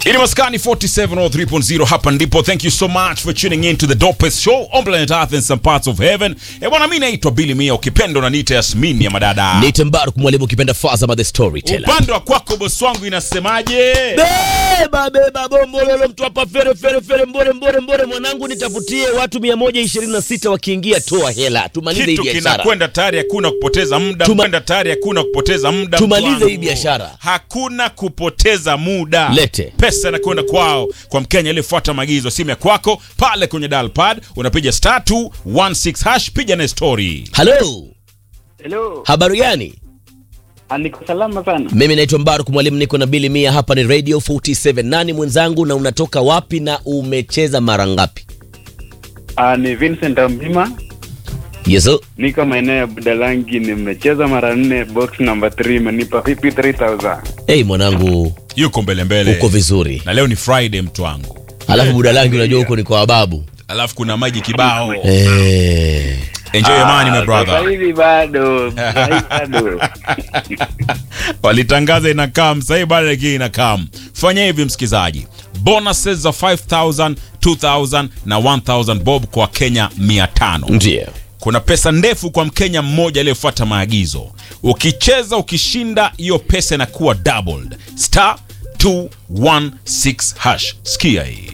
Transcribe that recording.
Ini maskani 4703.0 hapa ndipo. Thank you so much for tuning in to the dopest show on planet Earth and some parts of heaven. Eh, bwana mimi naitwa Billy Mia, ukipenda unaniita Yasmin ya madada. Nite Mbaruk mwalimu ukipenda Fazama the storyteller. Upande wa kwako bosi wangu inasemaje? Beba beba bombololo mtu hapa fere fere fere mbore mbore mbore mwanangu nitafutie watu 126 wakiingia toa hela. Tumalize hii Kitu biashara. kinakwenda tayari, hakuna kupoteza muda. Tuma- Kwenda tayari, hakuna kupoteza muda. Tumalize mtu wangu. hii biashara. Hakuna kupoteza muda. Lete. Pesa inakwenda kwao, kwa Mkenya aliyefuata maagizo. Simu ya kwako pale kwenye dial pad unapiga star 216 hash, piga na story. Hello. Hello. Habari gani? Ah, Niko salama sana. Mimi naitwa Mbaruk mwalimu niko na Billy Mia hapa ni Radio 47. Nani mwenzangu na unatoka wapi na umecheza mara ngapi? Ah, ni Vincent Ambima. Yeso. Niko maeneo ya Budalangi, nimecheza mara nne, box number 3 imenipa 53000. Hey mwanangu Yuko mbele mbele. uko vizuri. na leo ni Friday mtu wangu, Alafu Budalangi unajua huko ni kwa wababu. alafu kuna maji kibao. Eh. Enjoy your money my Sasa brother. hivi bado, sasa hivi bado. Walitangaza inakam, sasa hivi bado lakini inakam. Fanya hivi msikizaji, bonuses za 5000 2000 na 1000 bob kwa Kenya 500. Ndiyo. Kuna pesa ndefu kwa Mkenya mmoja aliyefuata maagizo. Ukicheza ukishinda, hiyo pesa inakuwa doubled. Star 216 hash. Sikia hii.